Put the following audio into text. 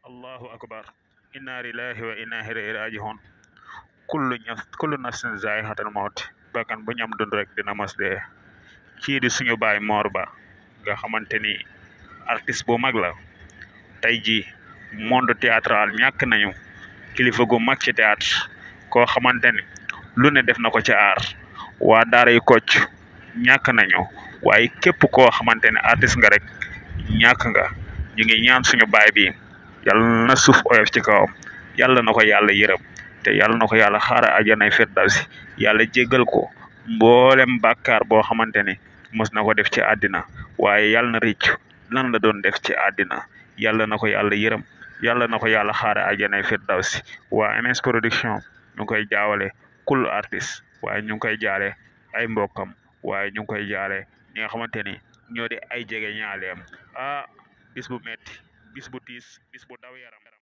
allahu akbar inna lillahi wa inna ilayhi raji'un kullu ñaf kullu nafsin zaa'iqatul mawt bakkan bu ñam dund rek dina mos dee kii di suñu baay Mor Ba nga xamante ni artiste bu mag la tey jii monde théâtral ñàkk nañu kilifa gu mag ci théâtre koo xamante ni lu ne def na ko ci aar waa daara yi Kocc ñàkk nañu waaye képp koo xamante ne artiste nga rek ñàkk nga ñu ngi ñaan suñu baay bi yàlla na suuf oyof ci kawam yàlla na ko yàlla yërëm te yàlla na ko yàlla xaara àjjanay firdawsi yàlla jéggal ko mboolem bàkkaar boo xamante ni mos na ko def ci àddina waaye yàlla na rëcc lan la doon def ci àddina yàlla na ko yàlla yërëm yàlla na ko yàlla xaara àjjanay firdawsi waa MS production ñu ngi koy jaawale kul artiste waaye ñu ngi koy jaale ay mbokkam waaye ñu ngi koy jaale ñi nga xamante ni ñoo di ay jege ñaaleem ah bis bu metti bis bu tiis bis bu daw yaram